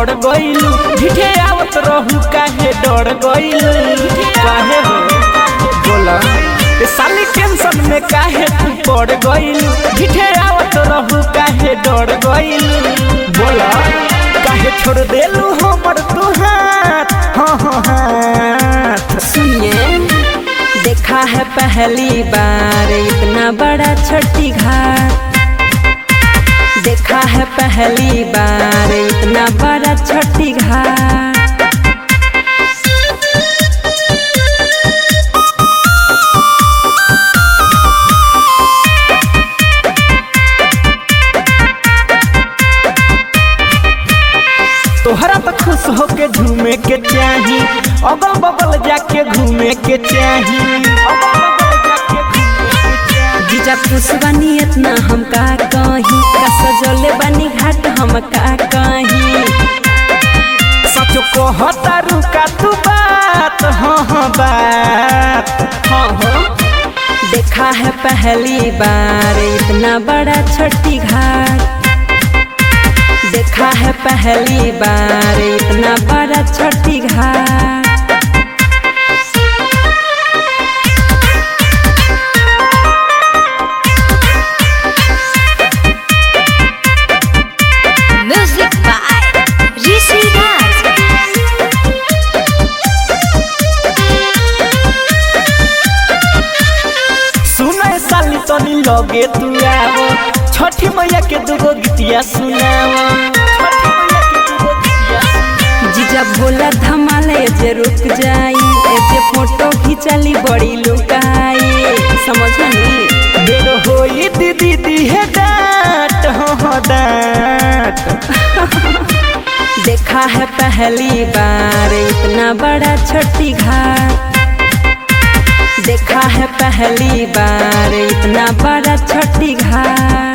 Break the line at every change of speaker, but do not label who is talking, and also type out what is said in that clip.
पड़ गइलू ढिठे आवत रहू काहे डर गइलू काहे हो बोला ए साली टेंशन में काहे तू पड़ गइलू ढिठे आवत रहू काहे डर गइलू बोला काहे छोड़ देलू हमर तू हाथ हाँ हाँ हाथ
सुनिए देखा है पहली बार इतना बड़ा छठी घाट देखा है पहली बार इतना बड़ा छठी घाट
तोहरा तो खुश होके झूमे के चाही अगल बगल जाके घूमे के चाही अगल बगल जाके घूमे के चाही।
जीजा खुश बनी इतना हम का कहीं का सजोले बनी घाट हम का कहीं
सचो कहता रुका तू बात हाँ हाँ बात
हाँ हो देखा है पहली बार इतना बड़ा छठी घाट देखा है पहली बार इतना बड़ा छठी घाट
Music by Rishi Raj.
सुने साली तनी लगे तू आवो छठी मैया के दूगो गीतिया सुनावो छठी मैया के दूगो गीतिया सुनावो।
जीजा भोला धमाले जे रुक जाई ए जे फोटो खिंचली बड़ी लुकाई समझनी
बेर होई दीदी दी है डांट हाँ हाँ डांट
देखा है पहली बार इतना बड़ा छठी घाट देखा है पहली बार इतना बड़ा छठी घाट